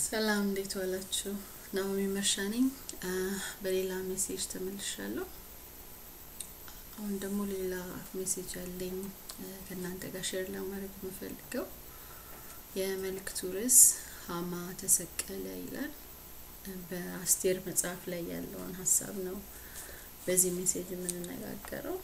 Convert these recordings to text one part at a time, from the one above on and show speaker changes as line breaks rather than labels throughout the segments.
ሰላም እንዴት ዋላችሁ? ናኦሚ መርሻ ነኝ። በሌላ ሜሴጅ ተመልሻለሁ። አሁን ደግሞ ሌላ ሜሴጅ አለኝ ከእናንተ ጋር ሼር ለማድረግ የምፈልገው የመልእክቱ ርዕስ ሀማ ተሰቀለ ይላል። በአስቴር መጽሐፍ ላይ ያለውን ሀሳብ ነው በዚህ ሜሴጅ የምንነጋገረው።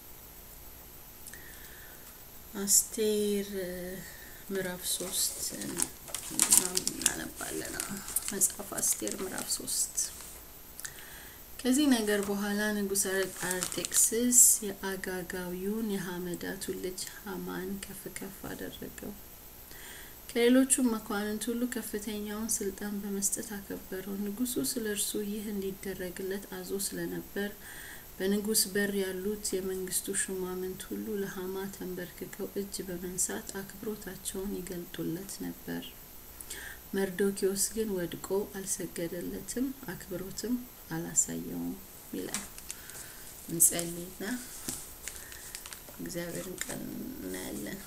አስቴር ምዕራፍ ሶስት እናነባለን። መጽሐፍ አስቴር ምዕራፍ ሶስት ከዚህ ነገር በኋላ ንጉሥ አርጤክስስ የአጋጋዊውን የሐመዳቱን ልጅ ሀማን ከፍ ከፍ አደረገው። ከሌሎቹም መኳንንት ሁሉ ከፍተኛውን ስልጣን በመስጠት አከበረው። ንጉሱ ስለ እርሱ ይህ እንዲደረግለት አዞ ስለነበር በንጉስ በር ያሉት የመንግስቱ ሹማምንት ሁሉ ለሀማ ተንበርክከው እጅ በመንሳት አክብሮታቸውን ይገልጡለት ነበር። መርዶኪዎስ ግን ወድቆ አልሰገደለትም፣ አክብሮትም አላሳየውም ይላል። እንጸልይና እግዚአብሔርን ቃል እናያለን።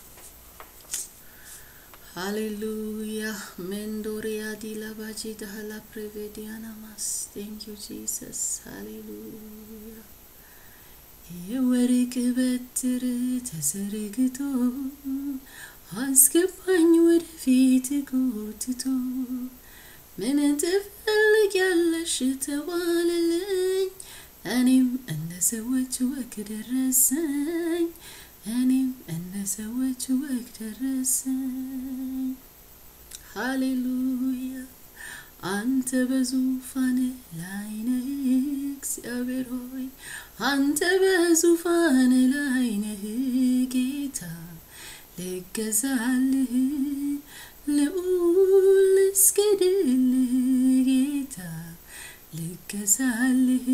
ሃሌሉያ ሜንዶሪያ ዲላባጂ ዳህላ ፕሬቬዲያና ማስ ቴንክ ዩ ጂሰስ ሃሌሉያ የወርቅ በትር ተዘርግቶ አስገባኝ ወደፊት ጎትቶ ምን ትፈልጊያለሽ ተባለልኝ እኔም እንደ ሰዎች ወግ ደረሰኝ እኔም እንደ ሰዎች ወግ ደረሰኝ። ሃሌሉያ አንተ በዙፋን ላይ ነህ እግዚአብሔር ሆይ አንተ በዙፋን ላይ ነህ ጌታ ልገዛልህ ልዑል ልስገድልህ ጌታ ልገዛልህ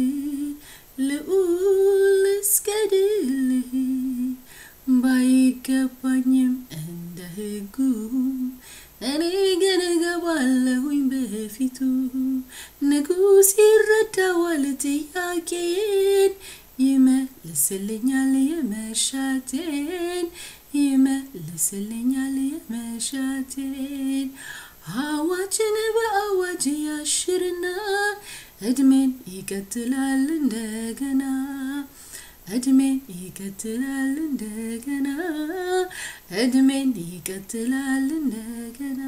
ልዑል ልስገድልህ ባይገባኝም እንደ ሕጉ እኔ ግን እገባለሁኝ በፊቱ። ንጉሥ ይረዳዋል ጥያቄን፣ ይመልስልኛል የመሻቴን፣ ይመልስልኛል የመሻቴን። አዋጅን በአዋጅ ያሽርና እድሜን ይቀጥላል እንደገና እድሜን ይቀጥላል እንደገና እድሜን ይቀጥላል እንደገና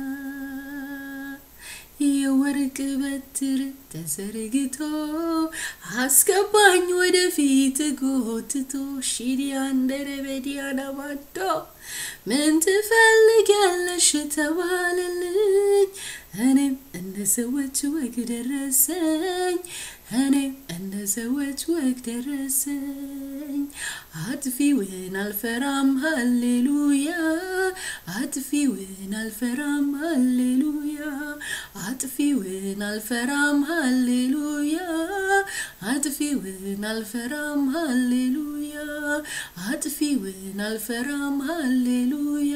የወርቅ በትር ተዘርግቶ አስገባኝ ወደፊት ጎትቶ ሺዲያንደረበዲያና ማዶ ምን ትፈልጊያለሽ ተባለልኝ እኔም እንደ ሰዎች ወግ ደረሰኝ እኔም እንደ ሰዎች ወግ ደረሰኝ። አጥፊውን አልፈራም ሃሌሉያ፣ አጥፊውን አልፈራም ሃሌሉያ፣ አጥፊውን አልፈራም ሃሌሉያ፣ አጥፊውን አልፈራም ሃሌሉያ፣ አጥፊውን አልፈራም ሃሌሉያ፣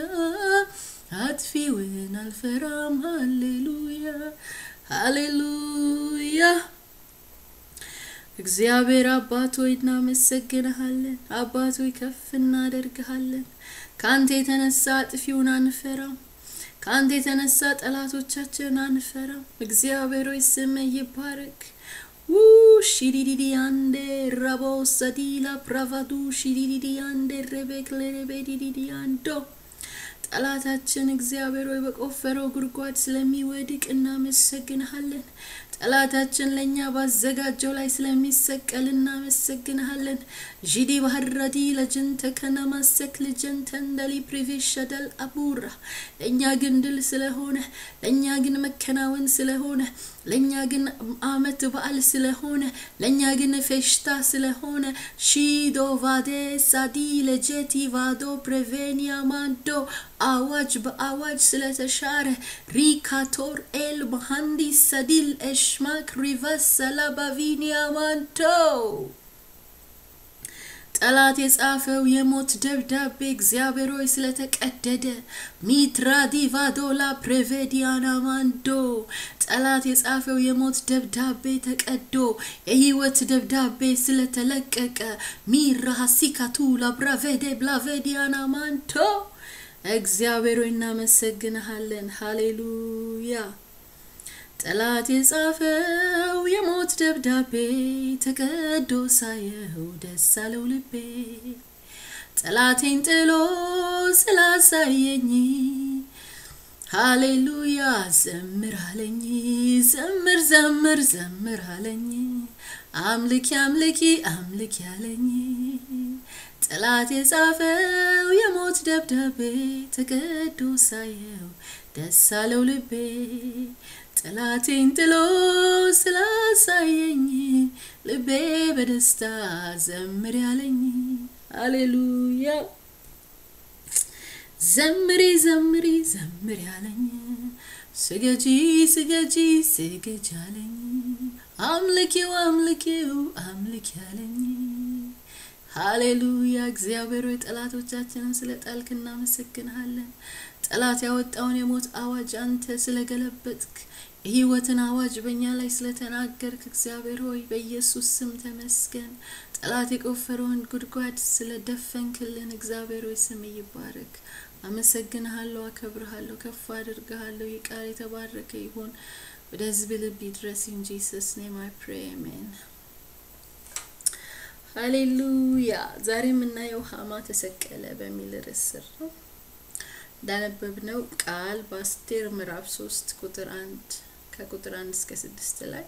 አጥፊውን አልፈራም ሃሌሉያ፣ ሃሌሉያ። እግዚአብሔር አባት ሆይ እናመሰግንሃለን። አባት ሆይ ከፍ እናደርግሃለን። ከአንተ የተነሳ አጥፊውን አንፈራም። ከአንተ የተነሳ ጠላቶቻችን አንፈራም። እግዚአብሔር ሆይ ስምህ ይባረክ። ው ሺዲዲዲ አንዴ ረቦ ሰዲላ ፕራቫዱ ሺዲዲዲ አንዴ ረቤክ ለረቤዲዲዲ አንዶ ጠላታችን እግዚአብሔር ሆይ በቆፈረው ጉድጓድ ስለሚወድቅ እናመሰግንሃለን። ጠላታችን ለእኛ ባዘጋጀው ላይ ስለሚሰቀል እናመሰግንሃለን። ዢዲ ባህረዲ ለጀንተ ከነማሰክ ልጀንተ እንደሊ ፕሪቬሸደል አቡራ ለእኛ ግን ድል ስለሆነ ለእኛ ግን መከናወን ስለሆነ ለእኛ ግን አመት በዓል ስለሆነ ለእኛ ግን ፌሽታ ስለሆነ ሺዶ ቫዴ ሳዲ ለጀቲ ቫዶ ፕሬቬኒያ ማንዶ አዋጅ በአዋጅ ስለተሻረ ሪካቶር ኤል መሐንዲስ ሰዲል ኤሽማክ ሪቨስ ሰላባቪኒያ ማንቶ ጠላት የጻፈው የሞት ደብዳቤ እግዚአብሔር ሆይ ስለተቀደደ ሚትራ ዲቫዶላ ፕሬቬዲያና ማንዶ ጠላት የጻፈው የሞት ደብዳቤ ተቀዶ የህይወት ደብዳቤ ስለተለቀቀ ሚራ ሀሲካቱ ላብራቬዴ ብላቬዲያና ማንቶ እግዚአብሔር ሆይ እናመሰግንሃለን። ሃሌሉያ ጠላት የጻፈው የሞት ደብዳቤ ተቀዶ ሳየው ደስ አለው ልቤ ጠላቴን ጥሎ ስላሳየኝ ሃሌሉያ ዘምር አለኝ ዘምር ዘምር ዘምር አለኝ አምልኪ አምልኪ አምልኪ አለኝ ጠላት የጻፈው የሞት ደብዳቤ ተቀዶ ሳየው ደስ አለው ልቤ ጠላቴን ጥሎ ስላሳየኝ ልቤ በደስታ ዘምር ያለኝ ሃሌሉያ ዘምሪ ዘምሪ ዘምር ያለኝ ስገጂ ስገጂ ስገጂ አለኝ አምልኪው አምልኪው አምልኪ ያለኝ ሃሌሉያ እግዚአብሔር ሆይ ጠላቶቻችንን ስለ ጣልክ እናመሰግንሃለን ጠላት ያወጣውን የሞት አዋጅ አንተ ስለገለበጥክ የህይወትን አዋጅ በእኛ ላይ ስለተናገርክ እግዚአብሔር ሆይ በኢየሱስ ስም ተመስገን ጠላት የቆፈረውን ጉድጓድ ስለደፈንክልን እግዚአብሔር ሆይ ስም ይባረክ አመሰግንሃለሁ አከብርሃለሁ ከፍ አድርግሃለሁ ይህ ቃል የተባረከ ይሁን ወደ ህዝብ ልብ ይድረስ ኢን ጂሰስ ኔም አይ ፕሬ አሜን ሃሌሉያ ዛሬ የምናየው ሀማ ተሰቀለ በሚል ርዕስ ስር ነው እንዳነበብነው ቃል በአስቴር ምዕራፍ ሶስት ቁጥር አንድ ከቁጥር አንድ እስከ ስድስት ላይ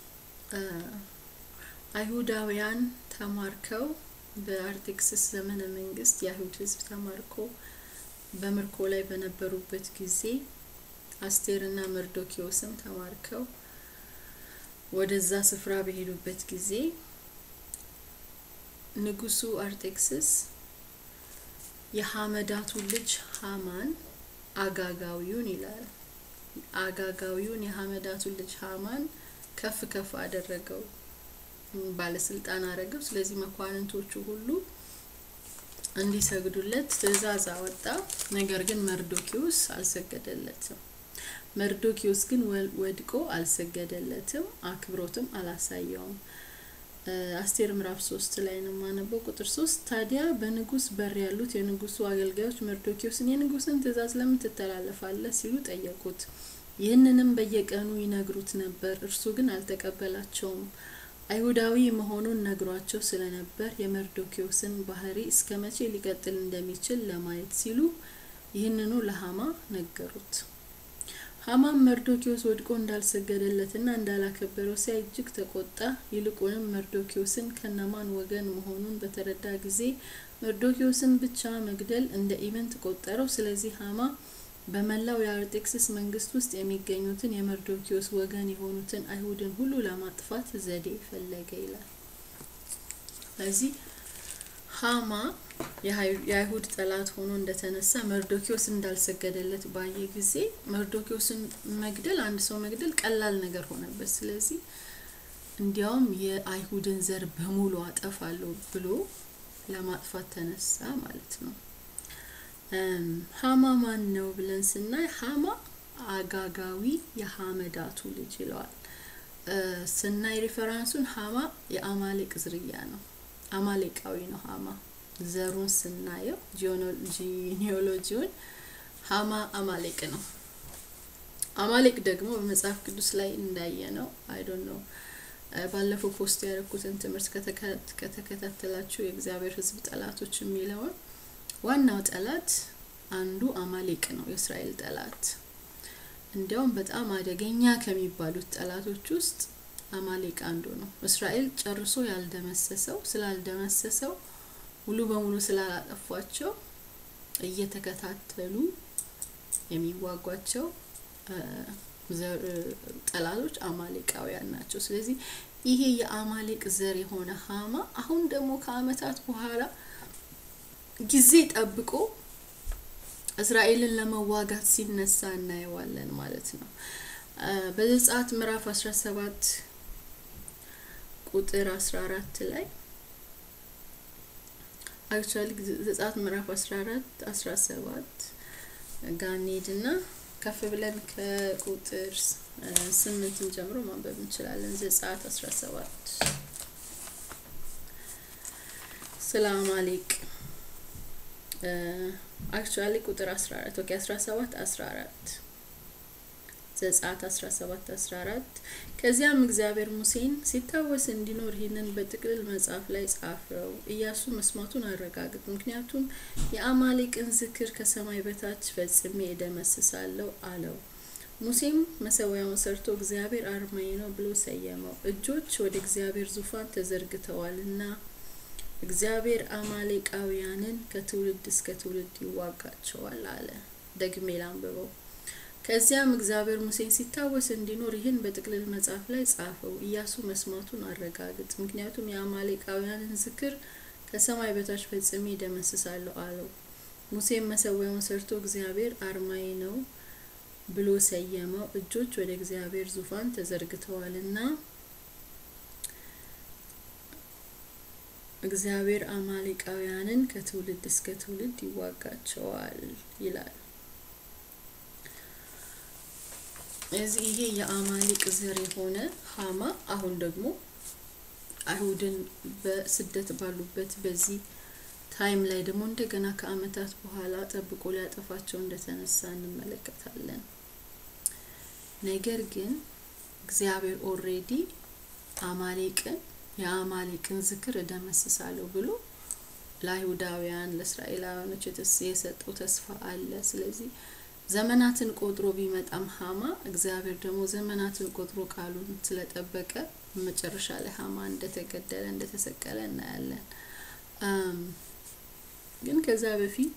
አይሁዳውያን ተማርከው በአርጤክስስ ዘመነ መንግስት የአይሁድ ህዝብ ተማርኮ በምርኮ ላይ በነበሩበት ጊዜ አስቴርና መርዶኪዎስም ተማርከው ወደዛ ስፍራ በሄዱበት ጊዜ ንጉሱ አርጤክስስ የሐመዳቱ ልጅ ሀማን አጋጋዊውን ይላል አጋጋዊውን የሐመዳቱ ልጅ ሀማን ከፍ ከፍ አደረገው ባለስልጣን አረገው ስለዚህ መኳንንቶቹ ሁሉ እንዲሰግዱለት ትእዛዝ አወጣ ነገር ግን መርዶኪዎስ አልሰገደለትም መርዶኪዎስ ግን ወድቆ አልሰገደለትም አክብሮትም አላሳየውም አስቴር ምዕራፍ ሶስት ላይ ነው የማነበው ቁጥር ሶስት ታዲያ በንጉስ በር ያሉት የንጉሱ አገልጋዮች መርዶኪዎስን የንጉስን ትእዛዝ ለምን ትተላለፋለህ ሲሉ ጠየቁት ይህንንም በየቀኑ ይነግሩት ነበር እርሱ ግን አልተቀበላቸውም አይሁዳዊ መሆኑን ነግሯቸው ስለነበር የመርዶኪዎስን ባህሪ እስከ መቼ ሊቀጥል እንደሚችል ለማየት ሲሉ ይህንኑ ለሀማ ነገሩት ሀማም መርዶኪዎስ ወድቆ እንዳልሰገደለትና እንዳላከበረው ሲያይ እጅግ ተቆጣ ይልቁንም መርዶኪዎስን ከነማን ወገን መሆኑን በተረዳ ጊዜ መርዶኪዎስን ብቻ መግደል እንደ ኢቨንት ቆጠረው ስለዚህ ሀማ በመላው የአርጤክስስ መንግስት ውስጥ የሚገኙትን የመርዶኪዎስ ወገን የሆኑትን አይሁድን ሁሉ ለማጥፋት ዘዴ ፈለገ ይላል ስለዚህ ሀማ የአይሁድ ጠላት ሆኖ እንደተነሳ መርዶኪዎስ እንዳልሰገደለት ባየ ጊዜ መርዶኪዎስን መግደል አንድ ሰው መግደል ቀላል ነገር ሆነበት ስለዚህ እንዲያውም የአይሁድን ዘር በሙሉ አጠፋለሁ ብሎ ለማጥፋት ተነሳ ማለት ነው ሀማ ማን ነው ብለን ስናይ ሀማ አጋጋዊ የሀመዳቱ ልጅ ይለዋል ስናይ ሪፈራንሱን ሀማ የአማሌቅ ዝርያ ነው አማሌቃዊ ነው ሀማ ዘሩን ስናየው ጂኒዮሎጂውን ሀማ አማሌቅ ነው አማሌቅ ደግሞ በመጽሐፍ ቅዱስ ላይ እንዳየ ነው አይዶን ነው ባለፈው ፖስት ያደረኩትን ትምህርት ከተከታተላችሁ የእግዚአብሔር ህዝብ ጠላቶች የሚለውን ዋናው ጠላት አንዱ አማሌቅ ነው የእስራኤል ጠላት እንዲያውም በጣም አደገኛ ከሚባሉት ጠላቶች ውስጥ አማሌቅ አንዱ ነው እስራኤል ጨርሶ ያልደመሰሰው ስላልደመሰሰው ሙሉ በሙሉ ስላላጠፏቸው እየተከታተሉ የሚዋጓቸው ጠላቶች አማሌቃውያን ናቸው ስለዚህ ይሄ የአማሌቅ ዘር የሆነ ሀማ አሁን ደግሞ ከአመታት በኋላ ጊዜ ጠብቆ እስራኤልን ለመዋጋት ሲነሳ እናየዋለን ማለት ነው በዘጸአት ምዕራፍ 17 ቁጥር 14 ላይ አክቹዋሊ ዘጸአት ምዕራፍ 14 17 ጋር እንሄድና ከፍ ብለን ከቁጥር ስምንትን ጀምሮ ማንበብ እንችላለን ዘጸአት 17 ስለ አማሌቅ አክቹዋሊ ቁጥር 14 ኦኬ 17 14 ዘጸአት 17 14 ከዚያም እግዚአብሔር ሙሴን ሲታወስ እንዲኖር ይህንን በጥቅልል መጽሐፍ ላይ ጻፈው። ኢያሱ መስማቱን አረጋግጥ፣ ምክንያቱም የአማሌቅን ዝክር ከሰማይ በታች ፈጽሜ እደመስሳለሁ አለው። ሙሴም መሰዊያውን ሰርቶ እግዚአብሔር አርማዬ ነው ብሎ ሰየመው። እጆች ወደ እግዚአብሔር ዙፋን ተዘርግተዋልና እግዚአብሔር አማሌቃውያንን ከትውልድ እስከ ትውልድ ይዋጋቸዋል አለ። ደግሜ ላንብበው። ከዚያም እግዚአብሔር ሙሴን ሲታወስ እንዲኖር ይህን በጥቅልል መጽሐፍ ላይ ጻፈው። ኢያሱ መስማቱን አረጋግጥ፣ ምክንያቱም የአማሌቃውያንን ዝክር ከሰማይ በታች ፈጽሜ ደመስሳለሁ አለው። ሙሴም መሰዊያውን ሰርቶ እግዚአብሔር አርማዬ ነው ብሎ ሰየመው። እጆች ወደ እግዚአብሔር ዙፋን ተዘርግተዋልና እግዚአብሔር አማሌቃውያንን ከትውልድ እስከ ትውልድ ይዋጋቸዋል ይላል። እዚህ ይሄ የአማሌቅ ዘር የሆነ ሀማ አሁን ደግሞ አይሁድን በስደት ባሉበት በዚህ ታይም ላይ ደግሞ እንደገና ከአመታት በኋላ ጠብቆ ሊያጠፋቸው እንደተነሳ እንመለከታለን። ነገር ግን እግዚአብሔር ኦሬዲ አማሌቅን የአማሌቅን ዝክር እደመስሳለሁ ብሎ ለአይሁዳውያን ለእስራኤላውያኖች የሰጠው ተስፋ አለ። ስለዚህ ዘመናትን ቆጥሮ ቢመጣም ሀማ እግዚአብሔር ደግሞ ዘመናትን ቆጥሮ ቃሉን ስለጠበቀ መጨረሻ ላይ ሀማ እንደተገደለ እንደተሰቀለ እናያለን። ግን ከዛ በፊት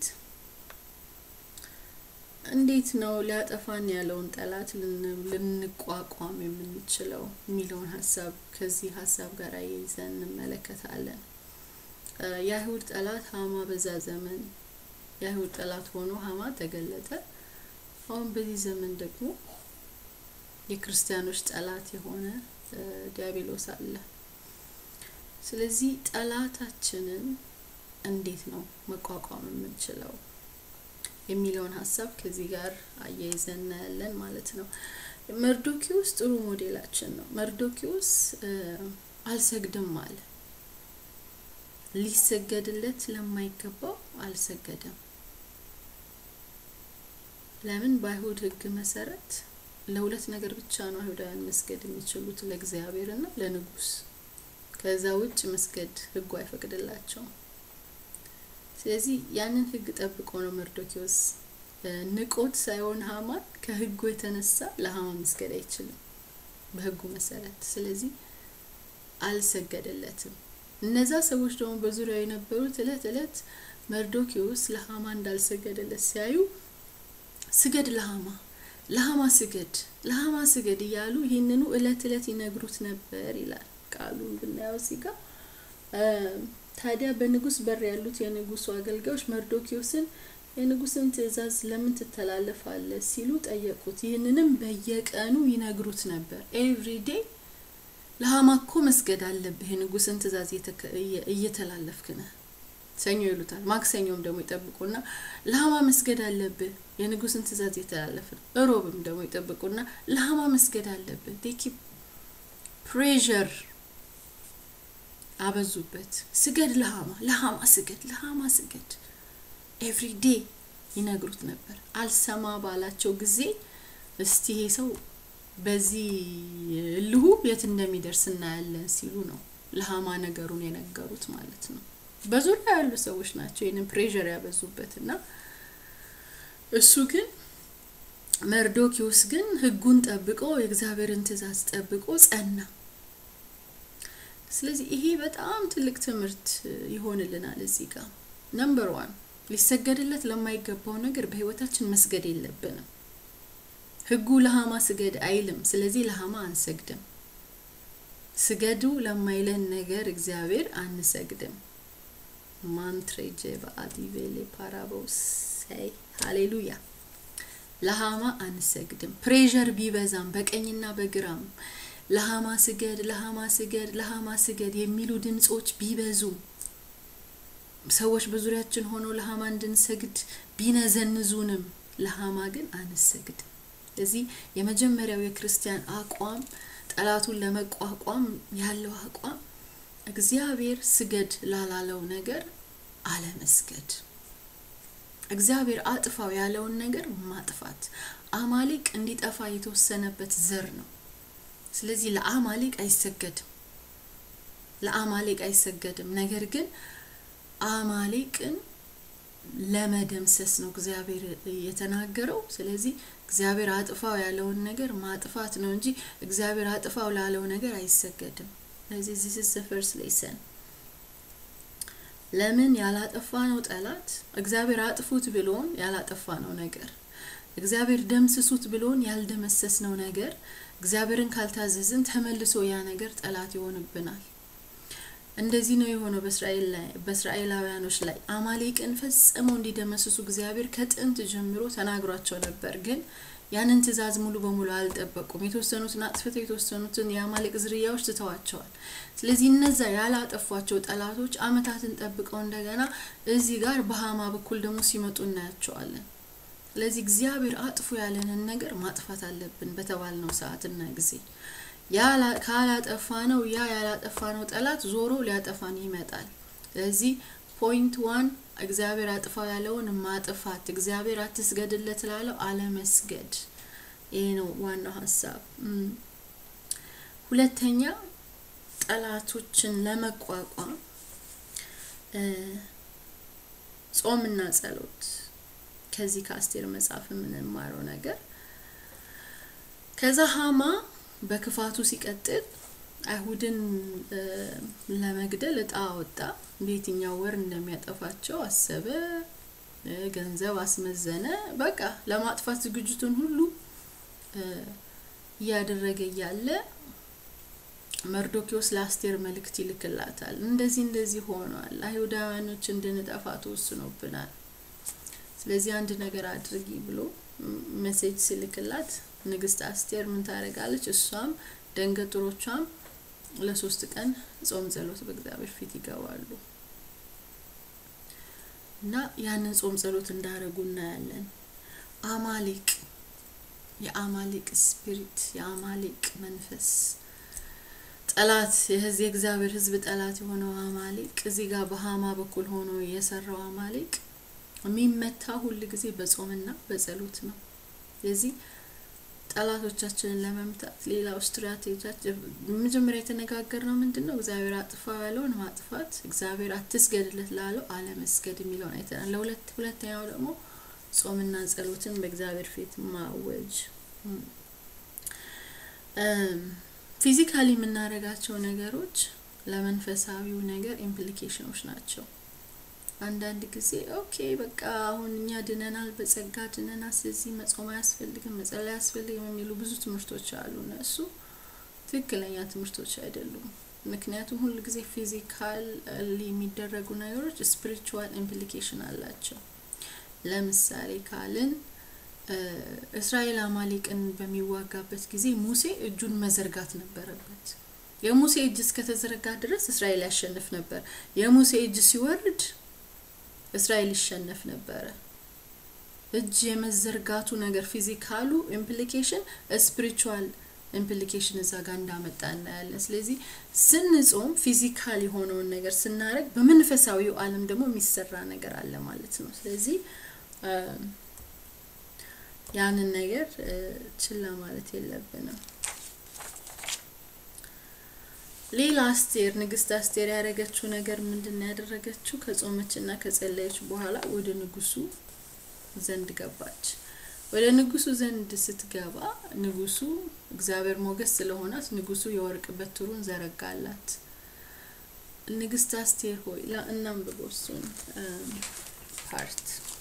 እንዴት ነው ሊያጠፋን ያለውን ጠላት ልንቋቋም የምንችለው የሚለውን ሀሳብ ከዚህ ሀሳብ ጋር አያይዘን እንመለከታለን። የአይሁድ ጠላት ሀማ በዛ ዘመን የአይሁድ ጠላት ሆኖ ሀማ ተገለጠ። አሁን በዚህ ዘመን ደግሞ የክርስቲያኖች ጠላት የሆነ ዲያብሎስ አለ። ስለዚህ ጠላታችንን እንዴት ነው መቋቋም የምንችለው የሚለውን ሀሳብ ከዚህ ጋር አያይዘን እናያለን ማለት ነው። መርዶኪዎስ ጥሩ ሞዴላችን ነው። መርዶኪዎስ አልሰግድም አለ። ሊሰገድለት ለማይገባው አልሰገደም። ለምን? በአይሁድ ሕግ መሰረት ለሁለት ነገር ብቻ ነው አይሁዳውያን መስገድ የሚችሉት፣ ለእግዚአብሔር እና ለንጉስ። ከዛ ውጭ መስገድ ሕጉ አይፈቅድላቸውም። ስለዚህ ያንን ሕግ ጠብቆ ነው መርዶኪዎስ ንቆት ሳይሆን ሀማን ከሕጉ የተነሳ ለሀማ መስገድ አይችልም በሕጉ መሰረት። ስለዚህ አልሰገደለትም። እነዛ ሰዎች ደግሞ በዙሪያው የነበሩት እለት እለት መርዶኪዎስ ለሀማ እንዳልሰገደለት ሲያዩ ስገድ ለሀማ ለሀማ ስገድ ለሀማ ስገድ እያሉ ይህንኑ እለት እለት ይነግሩት ነበር ይላል ቃሉን ብናየው ሲጋ ታዲያ በንጉስ በር ያሉት የንጉሱ አገልጋዮች መርዶኪዎስን የንጉስን ትእዛዝ ለምን ትተላለፋለህ ሲሉ ጠየቁት። ይህንንም በየቀኑ ይነግሩት ነበር። ኤቭሪዴ ለሀማ እኮ መስገድ አለብህ፣ የንጉስን ትእዛዝ እየተላለፍክ ነህ። ሰኞ ይሉታል። ማክሰኞም ደግሞ ይጠብቁና ለሀማ መስገድ አለብህ፣ የንጉስን ትእዛዝ እየተላለፍ ነው። እሮብም ደግሞ ይጠብቁና ለሀማ መስገድ አለብህ። ዴኪ ፕሬዠር አበዙበት። ስገድ ለሀማ ለሀማ ስገድ ለሀማ ስገድ ኤቭሪ ዴይ ይነግሩት ነበር። አልሰማ ባላቸው ጊዜ እስቲ ይሄ ሰው በዚህ እልሁ የት እንደሚደርስ እናያለን ሲሉ ነው ለሀማ ነገሩን የነገሩት ማለት ነው። በዙሪያ ያሉ ሰዎች ናቸው ይህንን ፕሬዠር ያበዙበት እና እሱ ግን መርዶኪዎስ ግን ሕጉን ጠብቆ የእግዚአብሔርን ትእዛዝ ጠብቆ ጸና። ስለዚህ ይሄ በጣም ትልቅ ትምህርት ይሆንልናል። እዚህ ጋር ነምበር ዋን ሊሰገድለት ለማይገባው ነገር በህይወታችን መስገድ የለብንም። ህጉ ለሀማ ስገድ አይልም። ስለዚህ ለሀማ አንሰግድም። ስገዱ ለማይለን ነገር እግዚአብሔር አንሰግድም። ማንትሬጀ በአዲቬሌ ፓራቦስ ሳይ ሃሌሉያ። ለሀማ አንሰግድም። ፕሬዠር ቢበዛም በቀኝና በግራም ለሀማ ስገድ፣ ለሀማ ስገድ፣ ለሀማ ስገድ የሚሉ ድምጾች ቢበዙ ሰዎች በዙሪያችን ሆነው ለሀማ እንድንሰግድ ቢነዘንዙንም ለሀማ ግን አንሰግድም። ስለዚህ የመጀመሪያው የክርስቲያን አቋም ጠላቱን ለመቋቋም ያለው አቋም እግዚአብሔር ስገድ ላላለው ነገር አለመስገድ። እግዚአብሔር አጥፋው ያለውን ነገር ማጥፋት። አማሌቅ እንዲጠፋ የተወሰነበት ዘር ነው። ስለዚህ ለአማሌቅ አይሰገድም፣ ለአማሌቅ አይሰገድም። ነገር ግን አማሌቅን ለመደምሰስ ነው እግዚአብሔር የተናገረው። ስለዚህ እግዚአብሔር አጥፋው ያለውን ነገር ማጥፋት ነው እንጂ እግዚአብሔር አጥፋው ላለው ነገር አይሰገድም። ስለዚህ ዚስ ኢዝ ዘ ፈርስት ሌሰን። ለምን ያላጠፋ ነው ጠላት እግዚአብሔር አጥፉት ብሎን ያላጠፋ ነው ነገር እግዚአብሔር ደምስሱት ብሎን ያልደመሰስ ነው ነገር እግዚአብሔርን ካልታዘዝን ተመልሶ ያ ነገር ጠላት ይሆንብናል። እንደዚህ ነው የሆነው በእስራኤል ላይ በእስራኤላውያኖች ላይ አማሌቅን ፈጽመው እንዲደመስሱ እግዚአብሔር ከጥንት ጀምሮ ተናግሯቸው ነበር። ግን ያንን ትእዛዝ ሙሉ በሙሉ አልጠበቁም። የተወሰኑትን አጥፍተው የተወሰኑትን የአማሌቅ ዝርያዎች ትተዋቸዋል። ስለዚህ እነዛ ያላጠፏቸው ጠላቶች አመታትን ጠብቀው እንደገና እዚህ ጋር በሀማ በኩል ደግሞ ሲመጡ እናያቸዋለን። ስለዚህ እግዚአብሔር አጥፉ ያለንን ነገር ማጥፋት አለብን በተባልነው ሰዓትና ጊዜ ካላጠፋ ነው ያ ያላጠፋ ነው ጠላት ዞሮ ሊያጠፋን ይመጣል። ስለዚህ ፖይንት ዋን እግዚአብሔር አጥፋው ያለውን ማጥፋት፣ እግዚአብሔር አትስገድለት ላለው አለመስገድ። ይሄ ነው ዋናው ሀሳብ። ሁለተኛ ጠላቶችን ለመቋቋም ጾምና ጸሎት ከዚህ ከአስቴር መጽሐፍ የምንማረው ነገር ከዛ ሀማ በክፋቱ ሲቀጥል አይሁድን ለመግደል እጣ አወጣ። በየትኛው ወር እንደሚያጠፋቸው አሰበ፣ ገንዘብ አስመዘነ። በቃ ለማጥፋት ዝግጅቱን ሁሉ እያደረገ እያለ መርዶኪዎስ ለአስቴር መልእክት ይልክላታል። እንደዚህ እንደዚህ ሆኗል፣ አይሁዳውያኖች እንድንጠፋ ተወስኖብናል። ስለዚህ አንድ ነገር አድርጊ ብሎ ሜሴጅ ሲልክላት ንግስት አስቴር ምን ታደርጋለች? እሷም ደንገጥሮቿም ለሶስት ቀን ጾም ጸሎት በእግዚአብሔር ፊት ይገባሉ እና ያንን ጾም ጸሎት እንዳደረጉ እናያለን። አማሌቅ የአማሌቅ ስፒሪት የአማሌቅ መንፈስ ጠላት የህዝብ የእግዚአብሔር ህዝብ ጠላት የሆነው አማሌቅ እዚህ ጋር በሀማ በኩል ሆኖ የሰራው አማሌቅ የሚመታ ሁል ጊዜ በጾምና በጸሎት ነው። ስለዚህ ጠላቶቻችንን ለመምታት ሌላው ስትራቴጂያችን መጀመሪያ የተነጋገር ነው ምንድን ነው? እግዚአብሔር አጥፋው ያለውን ማጥፋት፣ እግዚአብሔር አትስገድለት ላለው አለመስገድ የሚለውን አይተናል። ለሁለት ሁለተኛው ደግሞ ጾምና ጸሎትን በእግዚአብሔር ፊት ማወጅ። ፊዚካሊ የምናደርጋቸው ነገሮች ለመንፈሳዊው ነገር ኢምፕሊኬሽኖች ናቸው። አንዳንድ ጊዜ ኦኬ በቃ አሁን እኛ ድነናል፣ በጸጋ ድነናል፣ ስለዚህ መጾም አያስፈልግም፣ መጸለይ አያስፈልግም የሚሉ ብዙ ትምህርቶች አሉ። እነሱ ትክክለኛ ትምህርቶች አይደሉም። ምክንያቱም ሁል ጊዜ ፊዚካል የሚደረጉ ነገሮች ስፒሪቹዋል ኢምፕሊኬሽን አላቸው። ለምሳሌ ካልን እስራኤል አማሌቅን በሚዋጋበት ጊዜ ሙሴ እጁን መዘርጋት ነበረበት። የሙሴ እጅ እስከተዘረጋ ድረስ እስራኤል ያሸንፍ ነበር። የሙሴ እጅ ሲወርድ እስራኤል ይሸነፍ ነበረ። እጅ የመዘርጋቱ ነገር ፊዚካሉ ኢምፕሊኬሽን ስፒሪቹዋል ኢምፕሊኬሽን እዛ ጋር እንዳመጣ እናያለን። ስለዚህ ስንጾም ፊዚካል የሆነውን ነገር ስናደርግ በመንፈሳዊው ዓለም ደግሞ የሚሰራ ነገር አለ ማለት ነው። ስለዚህ ያንን ነገር ችላ ማለት የለብንም። ሌላ አስቴር ንግስት አስቴር ያደረገችው ነገር ምንድን ነው ያደረገችው? ከጾመችና ከጸለየች በኋላ ወደ ንጉሱ ዘንድ ገባች። ወደ ንጉሱ ዘንድ ስትገባ ንጉሱ እግዚአብሔር ሞገስ ስለሆናት ንጉሱ የወርቅ በትሩን ዘረጋላት። ንግስት አስቴር ሆይ እናንብበው እሱን ፓርት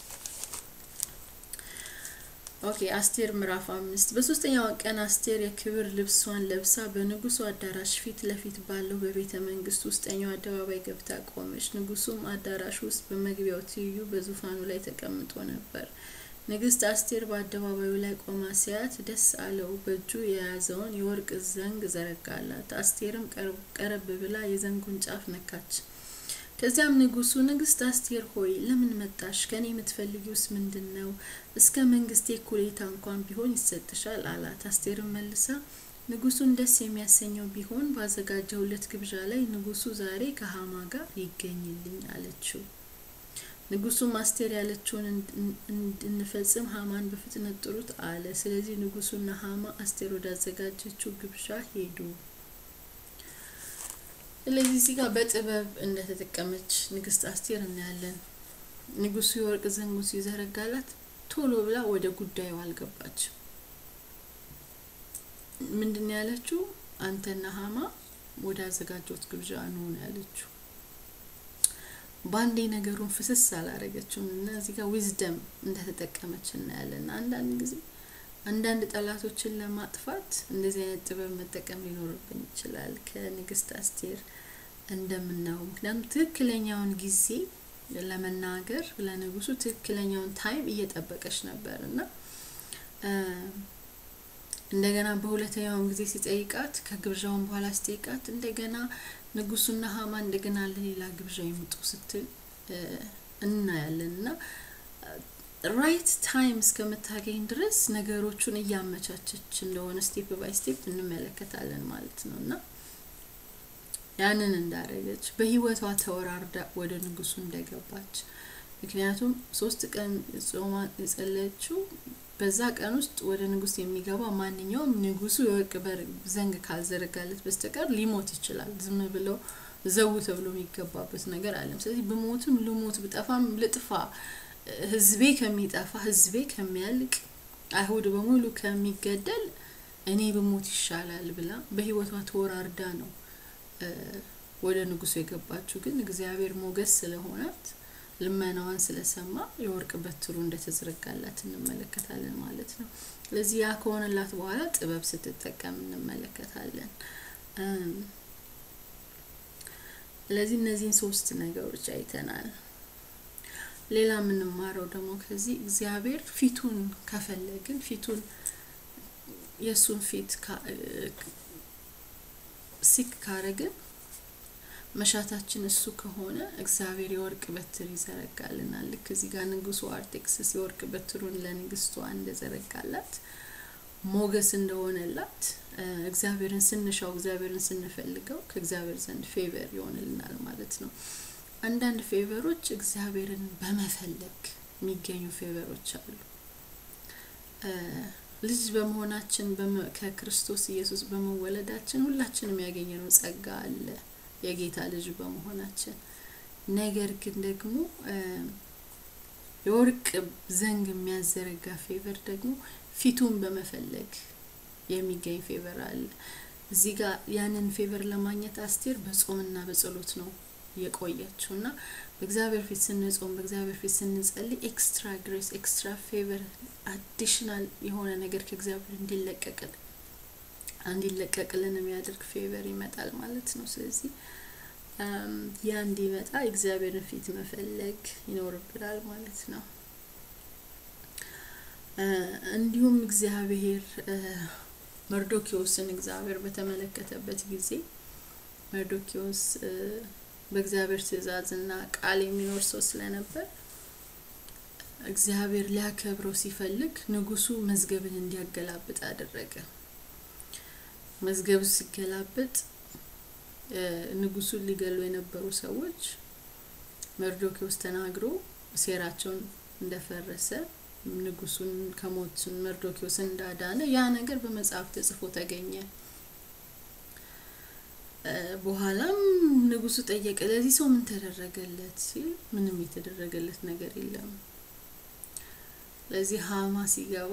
ኦኬ አስቴር ምዕራፍ አምስት በሶስተኛው ቀን አስቴር የክብር ልብሷን ለብሳ በንጉሱ አዳራሽ ፊት ለፊት ባለው በቤተ መንግስት ውስጠኛው አደባባይ ገብታ ቆመች። ንጉሱም አዳራሽ ውስጥ በመግቢያው ትይዩ በዙፋኑ ላይ ተቀምጦ ነበር። ንግስት አስቴር በአደባባዩ ላይ ቆማ ሲያት ደስ አለው። በእጁ የያዘውን የወርቅ ዘንግ ዘረጋላት። አስቴርም ቀረብ ብላ የዘንጉን ጫፍ ነካች። ከዚያም ንጉሱ ንግስት አስቴር ሆይ ለምን መጣሽ? ከኔ የምትፈልጊውስ ምንድን ነው? እስከ መንግስቴ እኩሌታ እንኳን ቢሆን ይሰጥሻል አላት። አስቴርም መልሳ ንጉሱን ደስ የሚያሰኘው ቢሆን ባዘጋጀውለት ግብዣ ላይ ንጉሱ ዛሬ ከሀማ ጋር ይገኝልኝ አለችው። ንጉሱም አስቴር ያለችውን እንድንፈጽም ሀማን በፍጥነት ጥሩት አለ። ስለዚህ ንጉሱና ሀማ አስቴር ወዳዘጋጀችው ግብዣ ሄዱ። ስለዚህ እዚህ ጋር በጥበብ እንደተጠቀመች ንግስት አስቴር እናያለን። ንጉሱ የወርቅ ዘንጉን ሲዘረጋላት ቶሎ ብላ ወደ ጉዳዩ አልገባችም። ምንድን ያለችው? አንተና ሀማ ወደ አዘጋጀሁት ግብዣ ነው ያለችው። በአንዴ ነገሩን ፍስስ አላረገችውም እና እዚህ ጋር ዊዝደም እንደተጠቀመች እናያለን። አንዳንድ ጊዜ አንዳንድ ጠላቶችን ለማጥፋት እንደዚህ አይነት ጥበብ መጠቀም ሊኖርብን ይችላል። ከንግስት አስቴር እንደምናየው ምክንያቱም ትክክለኛውን ጊዜ ለመናገር ለንጉሱ ትክክለኛውን ታይም እየጠበቀች ነበር እና እንደገና በሁለተኛውን ጊዜ ሲጠይቃት ከግብዣውን በኋላ ሲጠይቃት እንደገና ንጉሱና ሀማ እንደገና ለሌላ ግብዣ ይምጡ ስትል እናያለን እና ራይት ታይም እስከምታገኝ ድረስ ነገሮቹን እያመቻቸች እንደሆነ ስቴፕ ባይ ስቴፕ እንመለከታለን ማለት ነው እና ያንን እንዳደረገች በህይወቷ ተወራርዳ ወደ ንጉሱ እንደገባች ምክንያቱም ሶስት ቀን ጾማ የጸለየችው በዛ ቀን ውስጥ ወደ ንጉስ የሚገባ ማንኛውም ንጉሱ የወርቅ በር ዘንግ ካልዘረጋለት በስተቀር ሊሞት ይችላል። ዝም ብለው ዘው ተብሎ የሚገባበት ነገር አለም። ስለዚህ ብሞትም ልሞት ብጠፋም ልጥፋ፣ ህዝቤ ከሚጠፋ ህዝቤ ከሚያልቅ አይሁድ በሙሉ ከሚገደል እኔ ብሞት ይሻላል ብላ በህይወቷ ተወራርዳ ነው ወደ ንጉሱ የገባችው። ግን እግዚአብሔር ሞገስ ስለሆናት ልመናዋን ስለሰማ የወርቅ በትሩ እንደተዘረጋላት እንመለከታለን ማለት ነው። ስለዚህ ያ ከሆነላት በኋላ ጥበብ ስትጠቀም እንመለከታለን። ስለዚህ እነዚህን ሶስት ነገሮች አይተናል። ሌላ የምንማረው ደግሞ ከዚህ እግዚአብሔር ፊቱን ከፈለግን ፊቱን የእሱን ፊት ሲክ ካረግን መሻታችን እሱ ከሆነ እግዚአብሔር የወርቅ በትር ይዘረጋልናል። ልክ እዚህ ጋር ንጉሱ አርጤክስስ የወርቅ በትሩን ለንግስቷ እንደዘረጋላት ሞገስ እንደሆነላት እግዚአብሔርን ስንሻው እግዚአብሔርን ስንፈልገው ከእግዚአብሔር ዘንድ ፌቨር ይሆንልናል ማለት ነው። አንዳንድ ፌቨሮች እግዚአብሔርን በመፈለግ የሚገኙ ፌቨሮች አሉ። ልጅ በመሆናችን ከክርስቶስ ኢየሱስ በመወለዳችን ሁላችንም ያገኘነው ጸጋ አለ የጌታ ልጅ በመሆናችን። ነገር ግን ደግሞ የወርቅ ዘንግ የሚያዘረጋ ፌቨር ደግሞ ፊቱን በመፈለግ የሚገኝ ፌቨር አለ። እዚህ ጋር ያንን ፌቨር ለማግኘት አስቴር በጾምና በጸሎት ነው የቆየችው እና በእግዚአብሔር ፊት ስንጾም በእግዚአብሔር ፊት ስንጸልይ ኤክስትራ ግሬስ ኤክስትራ ፌቨር አዲሽናል የሆነ ነገር ከእግዚአብሔር እንዲለቀቅል እንዲለቀቅልን የሚያደርግ ፌቨር ይመጣል ማለት ነው። ስለዚህ ያ እንዲመጣ እግዚአብሔርን ፊት መፈለግ ይኖርብናል ማለት ነው። እንዲሁም እግዚአብሔር መርዶኪዎስን እግዚአብሔር በተመለከተበት ጊዜ መርዶኪዎስ በእግዚአብሔር ትእዛዝና ቃል የሚኖር ሰው ስለነበር እግዚአብሔር ሊያከብረው ሲፈልግ ንጉሱ መዝገብን እንዲያገላብጥ አደረገ። መዝገቡ ሲገላበጥ ንጉሱን ሊገሉ የነበሩ ሰዎች መርዶኪዎስ ተናግሮ ሴራቸውን እንደፈረሰ ንጉሱን ከሞት መርዶኪዎስን እንዳዳነ ያ ነገር በመጽሐፍ ተጽፎ ተገኘ። በኋላም ንጉሱ ጠየቀ፣ ለዚህ ሰው ምን ተደረገለት ሲል ምንም የተደረገለት ነገር የለም። ለዚህ ሀማ ሲገባ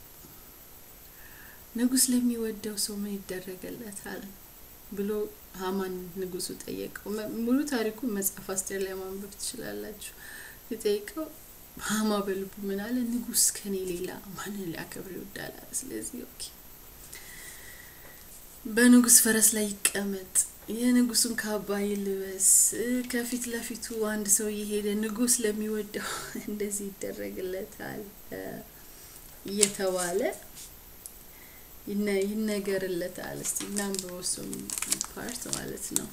ንጉስ ለሚወደው ሰው ምን ይደረገለታል ብሎ ሀማን ንጉሱ ጠየቀው። ሙሉ ታሪኩ መጽሐፍ አስቴር ላይ ማንበብ ትችላላችሁ። ሲጠይቀው ሀማ በልቡ ምን አለ? ንጉስ ከኔ ሌላ ማንን ሊያከብር ይወዳል? ስለዚህ ኦኬ በንጉስ ፈረስ ላይ ይቀመጥ፣ የንጉሱን ካባ ይልበስ፣ ከፊት ለፊቱ አንድ ሰው እየሄደ ንጉስ ለሚወደው እንደዚህ ይደረግለታል እየተባለ ይነገርለታል። እስቲ እናንብበው እሱም ፓርት ማለት ነው።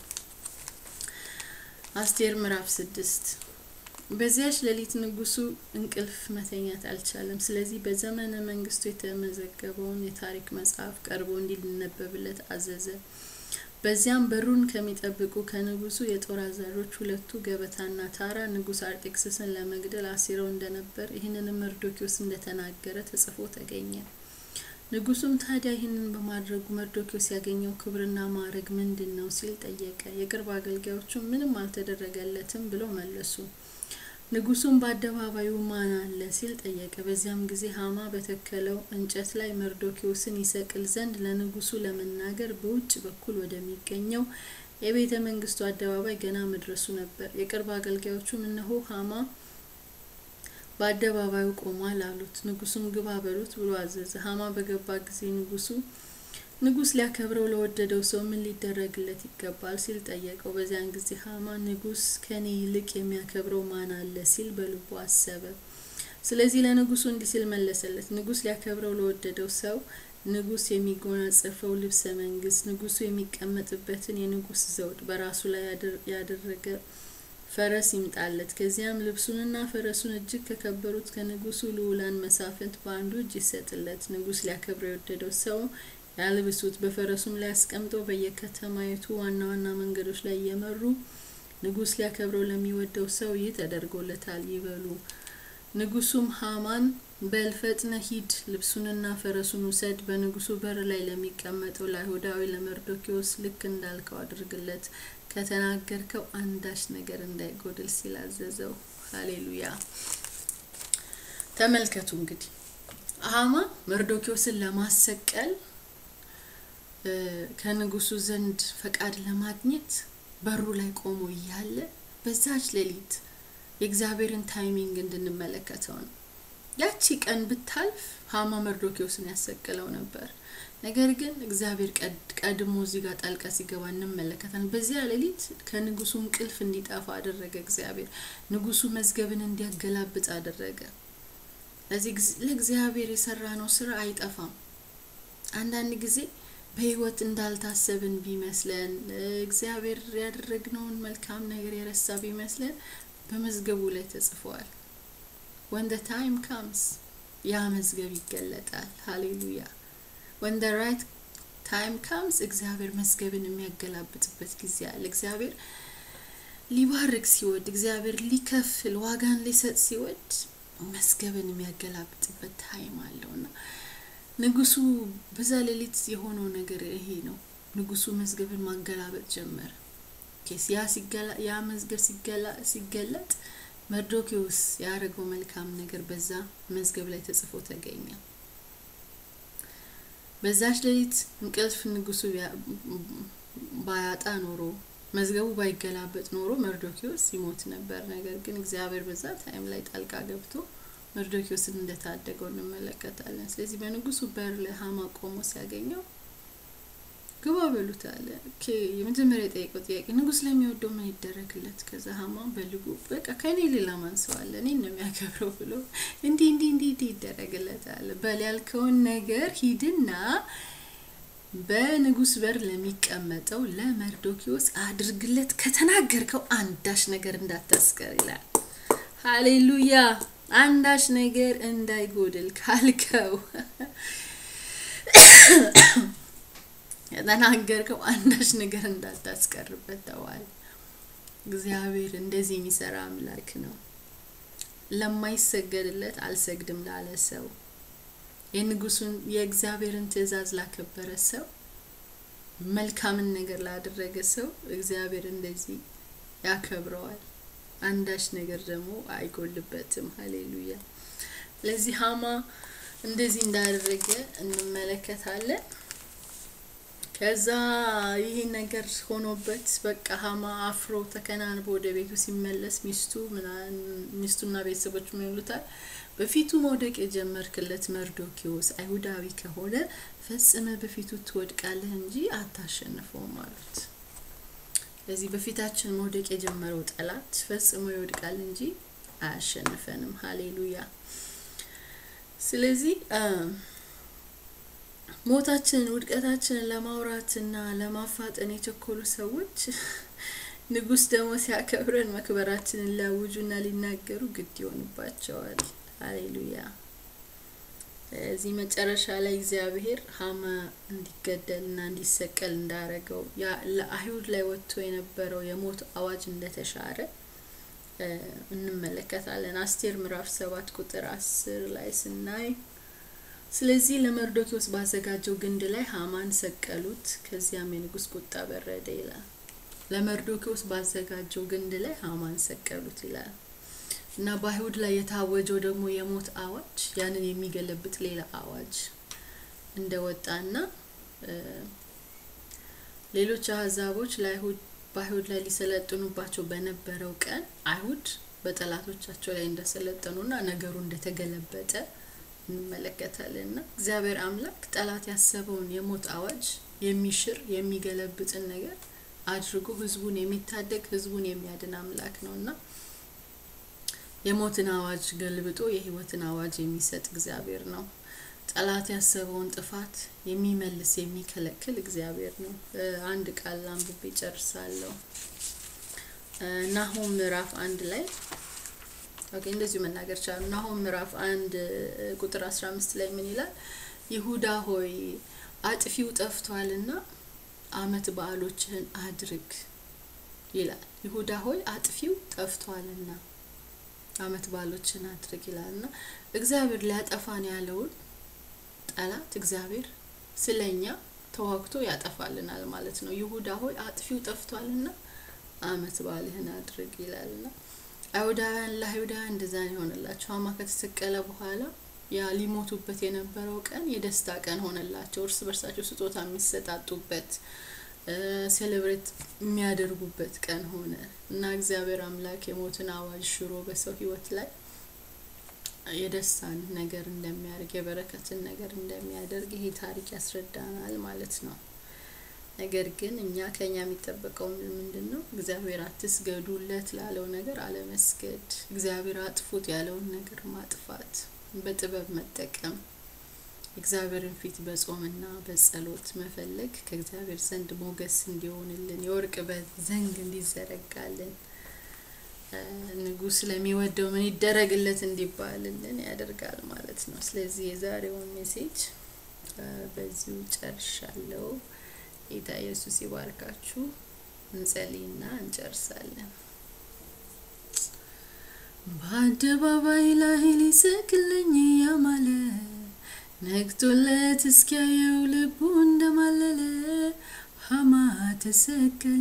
አስቴር ምዕራፍ ስድስት በዚያች ሌሊት ንጉሱ እንቅልፍ መተኛት አልቻለም። ስለዚህ በዘመነ መንግስቱ የተመዘገበውን የታሪክ መጽሐፍ ቀርቦ እንዲነበብለት አዘዘ። በዚያም በሩን ከሚጠብቁ ከንጉሱ የጦር አዛዦች ሁለቱ ገበታና ታራ ንጉስ አርጤክስስን ለመግደል አሲረው እንደነበር ይህንንም መርዶኪዎስ እንደተናገረ ተጽፎ ተገኘ። ንጉሱም ታዲያ ይህንን በማድረጉ መርዶኪዎስ ያገኘው ክብርና ማዕረግ ምንድን ነው ሲል ጠየቀ። የቅርብ አገልጋዮቹ ምንም አልተደረገለትም ብለው መለሱ። ንጉሱም በአደባባዩ ማን አለ ሲል ጠየቀ። በዚያም ጊዜ ሀማ በተከለው እንጨት ላይ መርዶኪዎስን ይሰቅል ዘንድ ለንጉሱ ለመናገር በውጭ በኩል ወደሚገኘው የቤተ መንግስቱ አደባባይ ገና መድረሱ ነበር። የቅርብ አገልጋዮቹም እነሆ ሀማ በአደባባዩ ቆሟል አሉት። ንጉሱም ግባ በሉት ብሎ አዘዘ። ሀማ በገባ ጊዜ ንጉሱ ንጉስ ሊያከብረው ለወደደው ሰው ምን ሊደረግለት ይገባል ሲል ጠየቀው። በዚያን ጊዜ ሀማ ንጉስ ከኔ ይልቅ የሚያከብረው ማን አለ ሲል በልቡ አሰበ። ስለዚህ ለንጉሱ እንዲህ ሲል መለሰለት። ንጉስ ሊያከብረው ለወደደው ሰው ንጉስ የሚጎናጸፈው ልብሰ መንግስት፣ ንጉሱ የሚቀመጥበትን የንጉስ ዘውድ በራሱ ላይ ያደረገ ፈረስ ይምጣለት። ከዚያም ልብሱንና ፈረሱን እጅግ ከከበሩት ከንጉሱ ልዑላን መሳፍንት በአንዱ እጅ ይሰጥለት። ንጉስ ሊያከብረው የወደደው ሰው ያልብሱት፣ በፈረሱም ላይ አስቀምጠው በየከተማይቱ ዋና ዋና መንገዶች ላይ እየመሩ ንጉስ ሊያከብረው ለሚወደው ሰው ይህ ተደርጎለታል ይበሉ። ንጉሱም ሀማን በል ፈጥነህ ሂድ፣ ልብሱንና ፈረሱን ውሰድ፣ በንጉሱ በር ላይ ለሚቀመጠው ለአይሁዳዊ ለመርዶኪዎስ ልክ እንዳልከው አድርግለት፣ ከተናገርከው አንዳች ነገር እንዳይጎድል ሲል አዘዘው። ሀሌሉያ። ተመልከቱ እንግዲህ ሀማ መርዶኪዎስን ለማሰቀል ከንጉሱ ዘንድ ፈቃድ ለማግኘት በሩ ላይ ቆሞ እያለ በዛች ሌሊት የእግዚአብሔርን ታይሚንግ እንድንመለከተው ነው። ያቺ ቀን ብታልፍ ሀማ መርዶኪዎስን ያሰቅለው ነበር። ነገር ግን እግዚአብሔር ቀድሞ እዚህ ጋር ጣልቃ ሲገባ እንመለከታለን። በዚያ ሌሊት ከንጉሱ እንቅልፍ እንዲጠፋ አደረገ እግዚአብሔር። ንጉሱ መዝገብን እንዲያገላብጥ አደረገ። ለዚህ ለእግዚአብሔር የሰራ ነው ስራ አይጠፋም። አንዳንድ ጊዜ በህይወት እንዳልታሰብን ቢመስለን እግዚአብሔር ያደረግነውን መልካም ነገር የረሳ ቢመስለን በመዝገቡ ላይ ተጽፈዋል። ወን ደ ታይም ካምስ ያ መዝገብ ይገለጣል። ሃሌሉያ ወን ደ ራይት ታይም ካምስ እግዚአብሔር መዝገብን የሚያገላብጥበት ጊዜ አለ። እግዚአብሔር ሊባርክ ሲወድ፣ እግዚአብሔር ሊከፍል ዋጋን ሊሰጥ ሲወድ መዝገብን የሚያገላብጥበት ታይም አለውና ንጉሱ በዛ ሌሊት የሆነው ነገር ይሄ ነው። ንጉሱ መዝገብን ማገላበጥ ጀመረ። ያ መዝገብ ሲገለጥ መርዶኪዎስ ያደረገው መልካም ነገር በዛ መዝገብ ላይ ተጽፎ ተገኘ። በዛች ሌሊት እንቅልፍ ንጉሱ ባያጣ ኖሮ መዝገቡ ባይገላበጥ ኖሮ መርዶኪዎስ ይሞት ነበር። ነገር ግን እግዚአብሔር በዛ ታይም ላይ ጣልቃ ገብቶ መርዶኪዎስን እንደታደገው እንመለከታለን። ስለዚህ በንጉሱ በር ላይ ሀማ ቆሞ ሲያገኘው ግባ በሉት አለ። የመጀመሪያ የጠየቀው ጥያቄ ንጉስ ለሚወደው ምን ይደረግለት? ከዛ ሀማ በልቡ በቃ ከኔ ሌላ ማን ሰው አለ? እኔን ነው የሚያከብረው ብሎ እንዲህ እንዲህ እንዲህ እንዲህ ይደረግለት አለ። በል ያልከውን ነገር ሂድና በንጉስ በር ለሚቀመጠው ለመርዶኪዎስ አድርግለት፣ ከተናገርከው አንዳች ነገር እንዳታስቀር ይላል። ሀሌሉያ አንዳች ነገር እንዳይጎድል ካልከው የተናገርከው አንዳች ነገር እንዳታስቀርበት ተዋል። እግዚአብሔር እንደዚህ የሚሰራ አምላክ ነው። ለማይሰገድለት አልሰግድም ላለ ሰው፣ የንጉሱን የእግዚአብሔርን ትእዛዝ ላከበረ ሰው፣ መልካምን ነገር ላደረገ ሰው እግዚአብሔር እንደዚህ ያከብረዋል። አንዳች ነገር ደግሞ አይጎልበትም። ሀሌሉያ። ለዚህ ሀማ እንደዚህ እንዳደረገ እንመለከታለን። ከዛ ይህ ነገር ሆኖበት በቃ ሀማ አፍሮ ተከናንቦ ወደ ቤቱ ሲመለስ ሚስቱ ሚስቱና ቤተሰቦች ምን ይሉታል? በፊቱ መውደቅ የጀመርክለት መርዶኪዎስ አይሁዳዊ ከሆነ ፈጽመ በፊቱ ትወድቃለህ እንጂ አታሸንፈውም አሉት። ስለዚህ በፊታችን መውደቅ የጀመረው ጠላት ፈጽሞ ይወድቃል እንጂ አያሸንፈንም። ሀሌሉያ። ስለዚህ ሞታችንን ውድቀታችንን ለማውራትና ለማፋጠን የቸኮሉ ሰዎች ንጉስ ደግሞ ሲያከብረን መክበራችንን ሊያውጁና ሊናገሩ ግድ ይሆንባቸዋል። ሀሌሉያ። እዚህ መጨረሻ ላይ እግዚአብሔር ሀማ እንዲገደልና እንዲሰቀል እንዳረገው ለአይሁድ ላይ ወጥቶ የነበረው የሞት አዋጅ እንደተሻረ እንመለከታለን። አስቴር ምዕራፍ ሰባት ቁጥር አስር ላይ ስናይ ስለዚህ ለመርዶኪዎስ ባዘጋጀው ግንድ ላይ ሀማን ሰቀሉት፣ ከዚያም የንጉስ ቁጣ በረደ ይላል። ለመርዶኪዎስ ባዘጋጀው ግንድ ላይ ሀማን ሰቀሉት ይላል እና በአይሁድ ላይ የታወጀው ደግሞ የሞት አዋጅ ያንን የሚገለብጥ ሌላ አዋጅ እንደወጣና ሌሎች አህዛቦች ለአይሁድ በአይሁድ ላይ ሊሰለጥኑባቸው በነበረው ቀን አይሁድ በጠላቶቻቸው ላይ እንደሰለጠኑና ነገሩ እንደተገለበጠ እንመለከታለን እና እግዚአብሔር አምላክ ጠላት ያሰበውን የሞት አዋጅ የሚሽር የሚገለብጥን ነገር አድርጎ ህዝቡን የሚታደግ ህዝቡን የሚያድን አምላክ ነው እና የሞትን አዋጅ ገልብጦ የህይወትን አዋጅ የሚሰጥ እግዚአብሔር ነው። ጠላት ያሰበውን ጥፋት የሚመልስ የሚከለክል እግዚአብሔር ነው። አንድ ቃል አንብቤ ጨርሳለሁ። ናሆም ምዕራፍ አንድ ላይ ኦኬ፣ እንደዚሁ መናገር ቻሉ። ናሆም ምዕራፍ አንድ ቁጥር አስራ አምስት ላይ ምን ይላል? ይሁዳ ሆይ አጥፊው ጠፍቷልና አመት በዓሎችህን አድርግ ይላል። ይሁዳ ሆይ አጥፊው ጠፍቷልና አመት በዓሎችን አድርግ ይላል እና እግዚአብሔር ሊያጠፋን ያለውን ጠላት እግዚአብሔር ስለኛ ተዋግቶ ያጠፋልናል ማለት ነው። ይሁዳ ሆይ አጥፊው ጠፍቷልና አመት በዓልህን አድርግ ይላልና አይሁዳውያን ለአይሁዳውያን እንደዛ ነው የሆነላቸው። ሀማ ከተሰቀለ በኋላ ያ ሊሞቱበት የነበረው ቀን የደስታ ቀን ሆነላቸው። እርስ በርሳቸው ስጦታ የሚሰጣጡበት ሴሌብሬት የሚያደርጉበት ቀን ሆነ እና እግዚአብሔር አምላክ የሞትን አዋጅ ሽሮ በሰው ሕይወት ላይ የደስታን ነገር እንደሚያደርግ የበረከትን ነገር እንደሚያደርግ ይሄ ታሪክ ያስረዳናል ማለት ነው። ነገር ግን እኛ ከኛ የሚጠበቀው ምንድን ነው? እግዚአብሔር አትስገዱለት ላለው ነገር አለመስገድ፣ እግዚአብሔር አጥፉት ያለውን ነገር ማጥፋት፣ በጥበብ መጠቀም እግዚአብሔርን ፊት በጾምና በጸሎት መፈለግ ከእግዚአብሔር ዘንድ ሞገስ እንዲሆንልን የወርቅ ዘንግ እንዲዘረጋልን ንጉሥ ለሚወደው ምን ይደረግለት እንዲባልልን ያደርጋል ማለት ነው። ስለዚህ የዛሬውን ሜሴጅ በዚሁ ጨርሻለሁ። ጌታ ኢየሱስ ይባርካችሁ። እንጸልይና እንጨርሳለን። በአደባባይ ላይ ሊሰቅለኝ ያማለ ነግቶለት እስኪያየው ልቡ እንደማለለ ሀማ ተሰቀለ።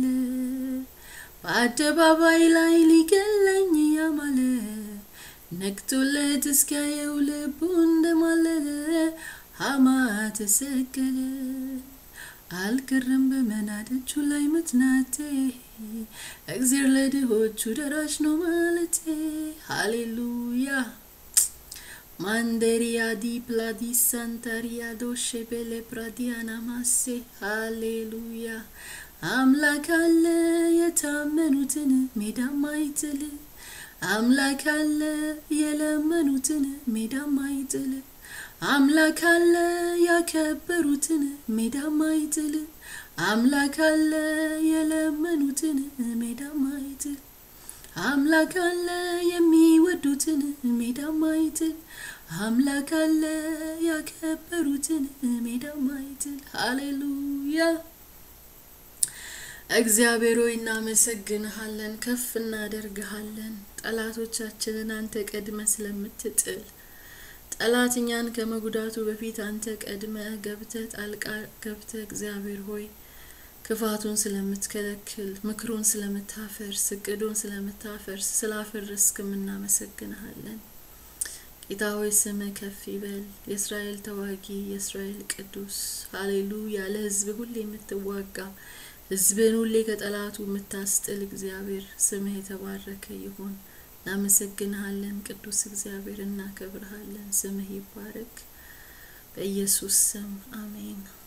በአደባባይ ላይ ሊገለኝ ያማለ ነግቶለት እስኪያየው ልቡ እንደማለለ ሀማ ተሰቀለ። አልቀረም በመናደቹ ላይ መትናቴ እግዜር ለድሆቹ ደራሽ ነው ማለቴ ሃሌሉያ ማንደሪያ ዲ ፕላዲ ሳንታሪያ ዶሼ ቤሌ ፕራዲያና ማሴ ሃሌሉያ አምላክ አለ የታመኑትን ሜዳ ማይጥል አምላክ አለ የለመኑትን ሜዳ ማይጥል አምላክ አለ ያከበሩትን ሜዳ ማይጥል አምላክ አለ የለመኑትን ሜዳ ማይጥል አምላክ አለ የሚወዱትን ሜዳ ማይጥል አምላክ አለ ያከበሩትን ሜዳ ማይጥል ሃሌሉያ እግዚአብሔር ሆይ እናመሰግንሃለን፣ ከፍ እናደርግሃለን። ጠላቶቻችንን አንተ ቀድመ ስለምትጥል ጠላት እኛን ከመጉዳቱ በፊት አንተ ቀድመ ገብተ ጣልቃ ገብተ እግዚአብሔር ሆይ ክፋቱን ስለምትከለክል ምክሩን ስለምታፈርስ እቅዱን ስለምታፈርስ ስላፈረስክም እናመሰግንሃለን። ጌታ ሆይ ስምህ ከፍ ይበል። የእስራኤል ተዋጊ የእስራኤል ቅዱስ ሀሌሉያ። ለህዝብ ሁሌ የምትዋጋ ህዝብን ሁሌ ከጠላቱ የምታስጥል እግዚአብሔር ስምህ የተባረከ ይሁን። እናመሰግንሃለን ቅዱስ እግዚአብሔር፣ እናከብርሃለን። ስምህ ይባረክ። በኢየሱስ ስም አሜን።